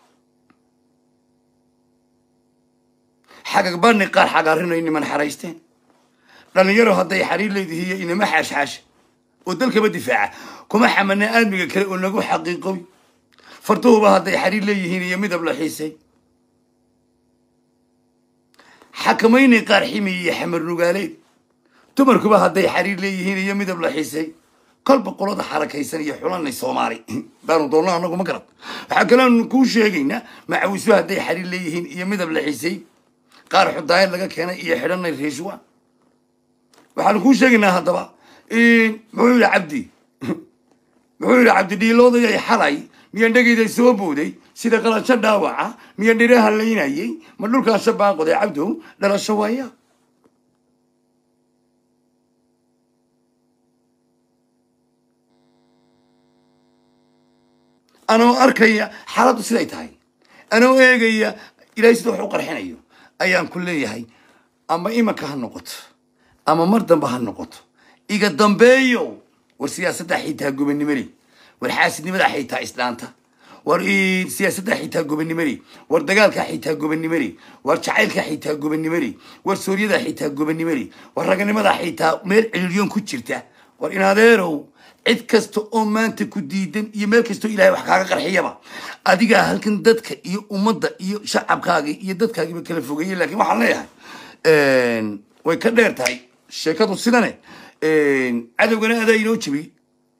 xagag bani qaar xagaarinayo niman xaraysteen dhalinyaro hadday xariir leedihi iyo inama xaashxaasha oo dalkaba difaaca kuma xamana aadmiga kale oo nagu xaqiiqoy farduhuba hadday xariir leeyihiin iyo midab la xiisay xakamayni qaar ximi iyo xamar nugaaleed dumarkuba hadday xariir leeyihiin iyo midab la xiisay kolba qolada xarakaysan iyo xulanay soomaali baanu doonno anagu ma garad waxaa kaleanu kuu sheegaynaa macawisba hadday xariir leeyihiin iyo midab la xiisay qaar xudaayad laga keenay iyo xidhanay reeshuwa waxaanu kuu sheegaynaa haddaba muxuu yidhi cabdi muxuu yidhi cabdi dhiiloodayay xalay miyaan dhegayday soo booday sida qalasho dhaawaca miyaan dhiraha laynayay ma dhulkaasha baaqoday cabdow dhalasho waaya anoo arkaya xaaladdu siday tahay anoo eegaya ilaahay sida wax u qarxinayo ayaan ku leeyahay ama imanka ha noqoto ama mar dambe ha noqoto iga dambeeyo war siyaasadda xitaa gobannimole war xaasidnimada xitaa islaanta war siyaasadda xitaa gobannimole war dagaalka xitaa gobannimole war jacaylka xitaa gobannimole war sooryada xitaa gobannimole war raganimada xitaa meel ciriiryoon ku jirta war in adeerow cid kasta oo maanta ku diidan iyo meel kastoo ilahay wax kaaga qarxiyaba adigaa halkan dadka iyo ummadda iyo shacabkaaga iyo dadkaagiiba kala fogeeyey lakin waxaan leeyahay way ka dheer tahay sheekadu sidane cadowgana adaa inoo jebiyey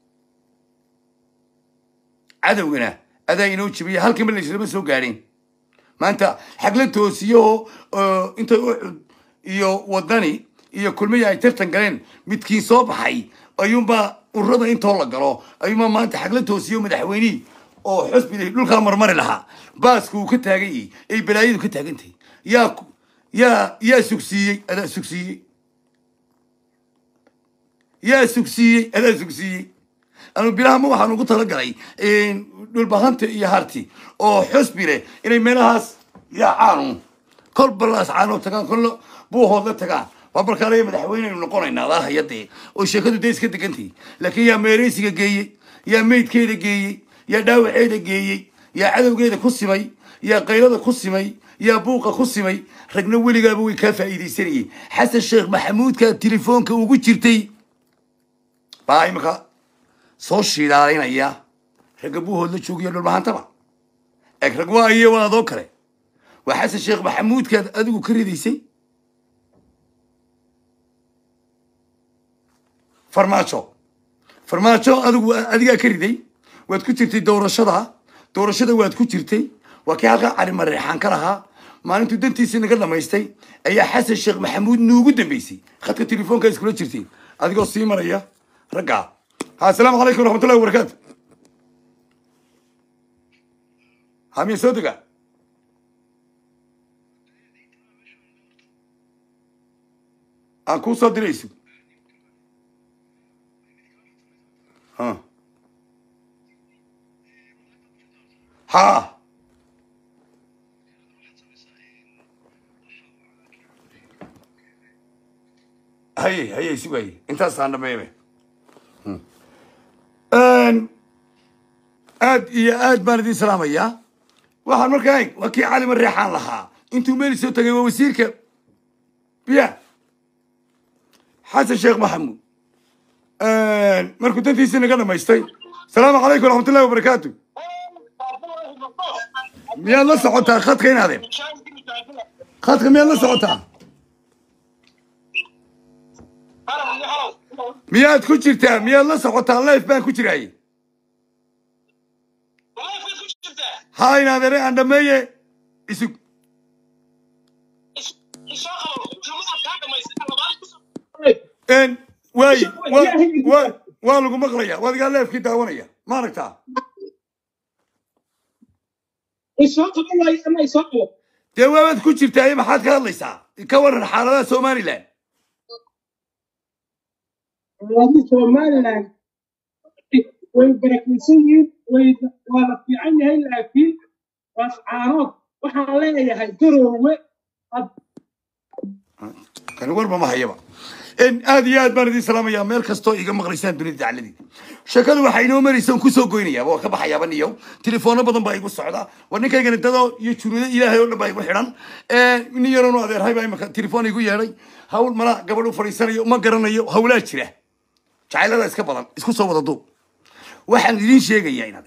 cadowgana adaa inoo jebiyey halkanba laislama soo gaadheen maanta xagla toosiyo oo intay ucud iyo wadani iyo kulmiya ay tartan galeen midkiin soo baxay ayuunbaa ururada intoo la galo ayuunbaa maanta xagla toosiyo madaxweynihii oo xusbiday dhulkaa marmari lahaa baaska uu ka taagan yahay ay balaayadu ka taagan tahay yaa yaa yaa sugsiiyey adaa sugsiiyey yaa sugsiiyey adaa sugsiiyey anu bilahama waxaan ugu talagalay dhulbahanta iyo harti oo xusbi leh inay meelahaas yaacaanu kol balaas caanoo tagaan kollo buuhoodla tagaan waa markaanaya madaxweyneynu noqonaynaa adaa hayadee oo sheekadu dee iska degantahay laakiin yaa meereysiga geeyey yaa meydkeeda geeyey yaa dhaawaceeda geeyey yaa cadowgeeda ku simay yaa qaylada ku simay yaa buuqa ku simay ragna weligaaba way kaa faa'iidaysanayeen xasan sheekh maxamuudka telefoonka ugu jirtay baa imika soo shiidaalinaya ragga buuhood la joogiyo dhulbahantaba eeg rag waa iyo waa adoo kale waa xasan sheekh maxamuudkaad adigu ka ridaysay farmaajo farmaajo adigu adigaa ka riday waad ku jirtay doorashada doorashada waad ku jirtay waa kii halkaa cali mareexaan ka lahaa maalintuu dantiisii naga dhamaystay ayaa xasan sheekh maxamuud nuugu dambeysay khadka telefoonka iskula jirtay adigoo sii maraya raggaa ha asalaamu calaykum waraxmatullahi wabarakaatu ha miya soo dega aan kuu soo dirayso ha ha haye haye sugaaye intaasaan dhameeybe aad iyo aad baan idin salaamayaa waxaan markaa eg waa kii cali mareexaan lahaa intuu meel soo tagay waa wasiirka biya xasan sheekh maxamuud markuu dantiisii naga dhamaystay asalaamu calaykum waraxmatullahi wabarakaatu miyaad la socotaa khadka inaadeen khadka miyaad la socotaa miyaad ku jirtaa miyaad la socotaa life baan ku jiraaye ha inaadere aan dhameeye isug n waay wa wa waa lagu maqlaya waad igaa leefkii daawanaya ma aragtaa dee waabaad ku jirtaa maxaad ka hadlaysaa ka waran xaaladaha somaliland somaliland way barakaysan yihiin way waa la fiican yahay laakiin waas caarood waxaan leeyahay garoowe kani warba ma hayaba n aad iyo aad baan idin salaamayaa meel kastoo iga maqlaysaan dunida dacladii sheekadu waxaa inoo maraysa on kusoo goynayaaba waa ka baxayaaba niyow telefoona badan baa igu socda war ninkaygani dadoo iyo junuudo ilaahay oo dhan baa igu xidhan nin yaroonu adeerhay baa imaka telefoon igu yeedhay hawl mala gabadh u fadhiisanayo ma garanayo hawlaa jira jacaylada iska badan isku soo wada duub waxaan idiin sheegayaa inaad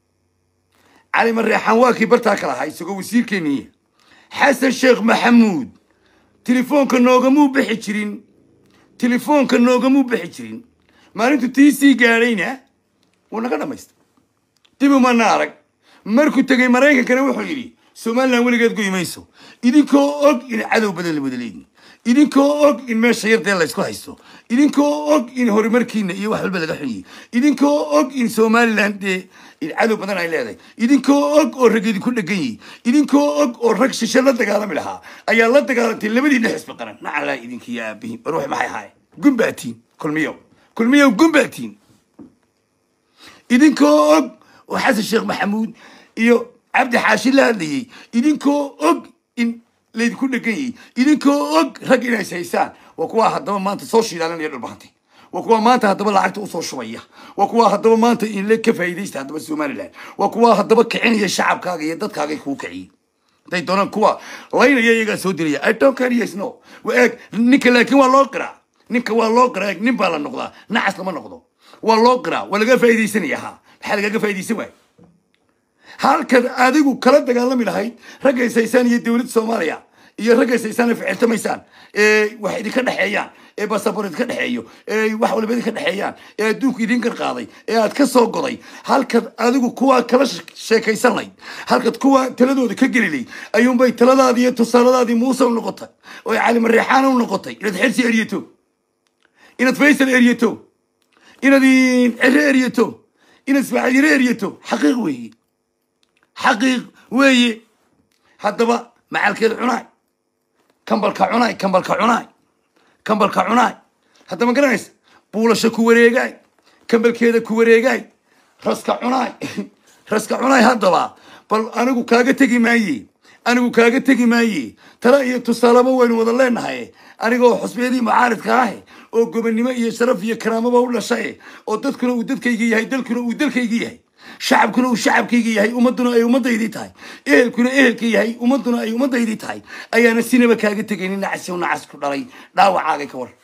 cali mareexaan waa kii bartaa ka lahaa isagoo wasiirkeeniya xasan sheekh maxamuud telefoonka noogamuu bixi jirin telefoonka noogamuu bixi jirin maalintu tii sii gaadhayna wuu naga dhamaystay dib umana arag markuu tegey maraykankana wuxuu yidhi somalilan weligeed goy mayso idinkoo og in cadow badan la wada leeyihin idinkoo og in meesha yardee laysku haysto idinkoo og in horumarkiina iyo wax walba laga xunyihi idinkoo og in somalilan dee cadow badan ay leedahay idinkoo og oo rag idinku dhegan yihi idinkoo og oo rag shishe la dagaalami lahaa ayaa la dagaalantay labadiina xisbi qaran nacalaa idinkiyo aabihiin war wax maxay ahaay gumbaatiin kulmiyow kulmiyow gumbaatiin idinkoo og oo xasan sheekh maxamuud iyo cabdi xaashi la hadlayey idinkoo og in laydinku dhegan yihi idinkoo og rag inays haysaan waa kuwaa haddaba maanta soo shiidaalanaya dhulbahantay waa kuwaa maanta haddaba lacagta usoo shubaya waa kuwaa haddaba maanta inle ka faa'iidaysta haddaba somaliland waa kuwaa haddaba kicinaya shacabkaaga iyo dadkaaga kuu kiciyey hadday doonaan kuwa laynaya iyagaa soo diraya i don't care yes no wa eeg ninka laakiin waa loo qiraa ninka waa loo qiraa eeg nin baa la noqdaa nacas lama noqdo waa loo qiraa waa laga faa'iidaysanaya ha maxaa lagaga faa'iidaysan waay halkaad adigu kala dagaalami lahayd ragga ishaysaan iyo dowladda soomaaliya iyo ragga ishaysaan ee ficiltamaysaan ee wax idinka dhexeeyaan ee basabor idinka dhexeeyo ee wax waliba idinka dhexeeyaan ee adduunku idin garqaaday ee aad ka soo goday halkaad adigu kuwaa kala sheekaysan layd halkaad kuwa taladooda ka geli layd ayuunbay taladaadii iyo tusaaladaadii muuse u noqotay oo cali mareexaan u noqotay inaad xersi eryato inaad faysal eryato inaad cere eryato inaad ismaaciil eryato xaqiiq weeye xaqiiq weeye haddaba macalkeed cunaay kambalka cunaay kambalka cunaay kambalka cunaay hadda ma garanaysa buulasha ku wareegaay kambalkeeda ku wareegaay raska cunaay raska cunaay haddaba bal anigu kaaga tegi maaye anigu kaaga tegi maaye tala iyo tusaalaba waynu wada leenahay anigoo xusbiyadii mucaaridka ah oo gobonnimo iyo sharaf iyo karaamaba u dhashay oo dadkuna uu dadkayga yahay dalkuna uu dalkayga yahay shacabkuna uu shacabkayga yahay ummaduna ay ummadaydii tahay ehelkuna ehelka yahay ummaduna ay ummadaydii tahay ayaana sinaba kaaga tegaynin nacasi nacas ku dhalay dhaawacaaga ka war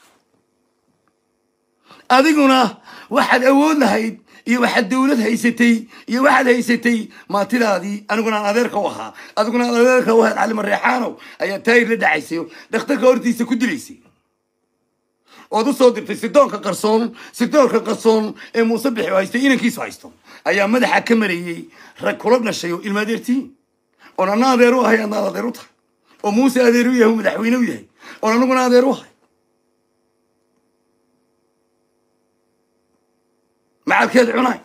adiguna waxaad awood lahayd iyo waxaad dawlad haysatay iyo waxaad haysatay maatidaadii aniguna aan adeerka u ahaa adiguna aan adeerka u ahayd cali mareexaanow ayaa taayir la dhacaysay dhakhtarka hortiisa ku dilaysay ood u soo dirtay sidoonka qarsoon sidoonka qarsoon ee muuse bixi oo haystay inankiisu haysto ayaa madaxa ka marayey rag kula dhashay oo ilma adeertiin oon anna adeer u ahay adnaad adeer u tahay oo muuse adeer u yahay oo madaxweyne u yahay oon anaguna adeer u ahay macalkeed cunaay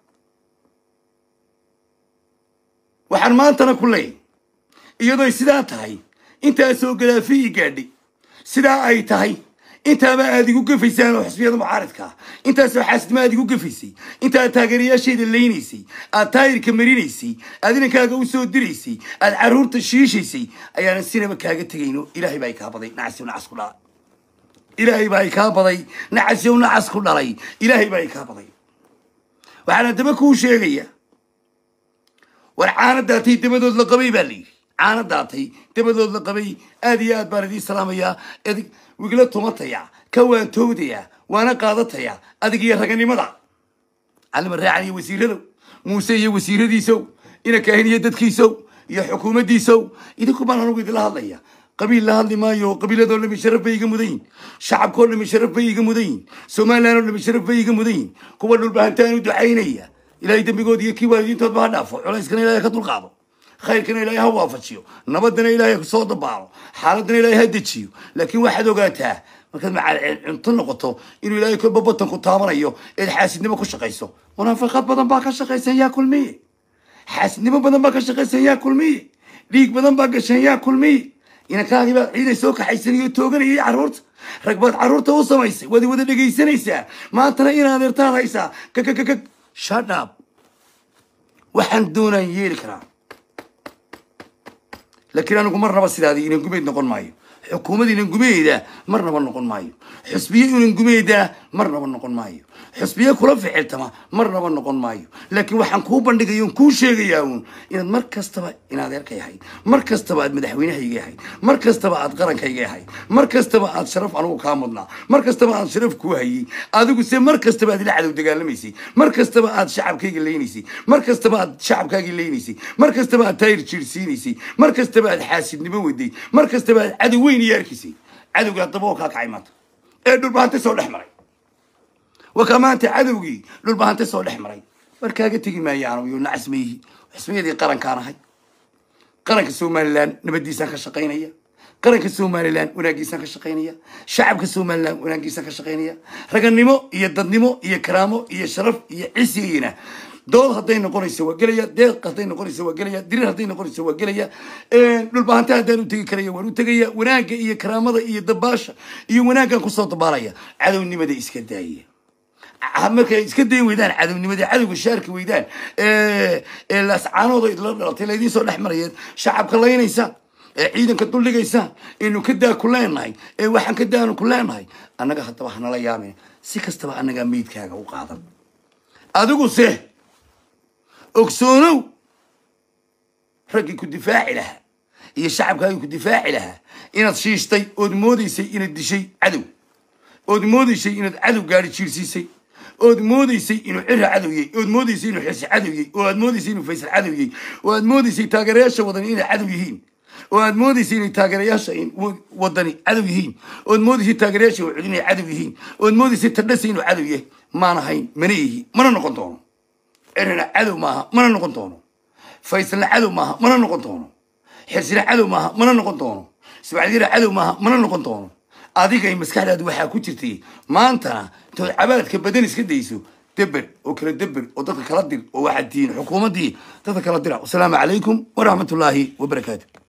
waxaan maantana ku leeyay iyadooy sidaa tahay intaasoo gadaafi ii gaadhay sidaa ay tahay intaaba aad igu gafaysaan oo xisbiyada mucaaridka ah intaasoo xaasidnimo aad igu gafaysay intaad taageerayaasheeda leynaysay aad taayirka marinaysay aad inankaaga u soo diraysay aad caruurta shiishaysay ayaanan sinaba kaaga tegayno ilaahay baa i kaa baday nacasiw nacas ku dhalay ilaahay baa i kaa baday nacasiw nacas ku dhalay ilaahay baa i kaa baday waxaana daba kuu sheegaya war caana daatay dabadood la qabay baa layidhi caana daatay dabadood la qabay aad iyo aad baan idiin salaamayaa edig wigla tumataya ka waantoodaya waana qaadataya adig iyo raganimada calima raacan iyo wasiiradow muuse iyo wasiiradiisow ina kaahin iyo dadkiisow iyo xukuumaddiisow idinku baan anugu idinla hadlaya qabiil la hadli maayo qabiiladoo dhami sharaf bay iga mudan yihin shacabkoo dhami sharaf bay iga mudan yihin somaliland oo dhami sharaf bay iga mudan yihin kuwa dhulbahantaan u ducaynaya ilaahay dembigood iyo kii waalidiintoodba ha dhaafo culayskana ilaahay ka dulqaado khayrkana ilaahay ha waafajiyo nabadana ilaahay soo dabaalo xaaladana ilaahay ha dejiyo laakiin waxaad ogaataa markaad macaal cunto noqoto inuu ilaahay kolba batanku taabanayo eed xaasidnimo ku shaqayso munaafiqad badan baa ka shaqaysan yaa kulmiye xaasidnimo badan baa ka shaqaysan yaa kulmiye dhiig badan baa gashan yaa kulmiye inankaagii baa ciiday soo kaxaysanayo tooganayay carruurta rag baad carruurta u samaysay waad wada dhegaysanaysaa maantana inaad adeertaad haysaa kakakakak shadhab waxaan doonaan yeeli karaa laakiin anigu marnaba sidaadii inan gumeyd noqon maayo xukuumad inan gumeeyda marnaba noqon maayo xusbiye inan gumeeyda marnaba noqon maayo xusbiye kula ficiltama marnaba noqon maayo laakiin waxaan kuu bandhigaya on kuu sheegayaa uun inaad mar kastaba in adeerka yahay mar kastaba aad madaxweynahayga yahay mar kastaba aad qarankayga yahay mar kastaba aad sharaf anugu kaa mudnaa mar kastaba aad sharaf kuu hayey adigu se mar kastaba aad ila cadow dagaalamaysay mar kastaba aad shacabkayga leynaysay mar kastaba aad shacabkaagii leynaysay mar kastaba aad taayir jiirsiinaysay mar kastaba aad xaasidnimo waday mar kastaba aad cadow weyn iyo arkaysay cadowga haddaba oo kaa kacay maanta ee dhulbahante soo dhex maray wakaa maanta cadowgii dhulbahante soo dhex maray war kaaga tegi maayaano iyo nacas mayhi xisbiyadii qarankaan ahay qaranka somalilan nabadiisaan ka shaqaynaya qaranka somalilan wanaagiisaan ka shaqaynaya shacabka somalilan wanaagiisaan ka shaqaynaya raganimo iyo dadnimo iyo karaamo iyo sharaf iyo cisigayna dood hadday noqonayso waa gelaya deeq hadday noqonayso waa gelaya dirir hadday noqonayso waa gelaya dhulbahante haddaan u tegi karaya waan u tegaya wanaagga iyo karaamada iyo dabaasha iyo wanaaggaan kusoo dabaalaya cadownimada iska daaya markay iska dayi weydaan cadownimada cadowga shaarki weydaan ee laascaanooda idla dhalatay laydiin soo dhex marayeen shacabka laynaysa ee ciidanka duldhigaysa aynu ka daa ku leenahay ee waxaan ka daanu ku leenahay annaga haddaba hanala yaameen si kastaba annagaa meydkaaga u qaadan adigu se ogsoonow raggii ku difaaci lahaa iyo shacabkaagii ku difaaci lahaa inaad shiishtay ood moodaysay inaad dishay cadow ood moodaysay inaad cadow gaari jiirsiisay ood moodaysay inuu cira cadowiyey ood moodaysay inuu xirsi cadowiyey oo aad moodaysay inuu faysal cadowiyey oo aad moodaysay taageerayaasha wadani inay cadow yihiin oo aad moodaysay inay taageerayaasha wadani cadow yihiin ood moodaysay taageerayaasha wacud inay cadow yihiin ood moodaysay tadhasa inuu cadow yahay maan ahayn mana yihi mana noqon doono cirina cadow maaha mana noqon doono faysalna cadow maaha mana noqon doono xirsina cadow maaha mana noqon doono ismaaciilyara cadow maaha mana noqon doono adigay maskaxdaadu waxaa ku jirtay maantana intood cabaadka badan iska dayso deber oo kala deber oo dadka kala dir oo waxaad tihiin xukuumaddii dadka kala dira wasalaamu calaykum waraxmatullaahi wabarakaatu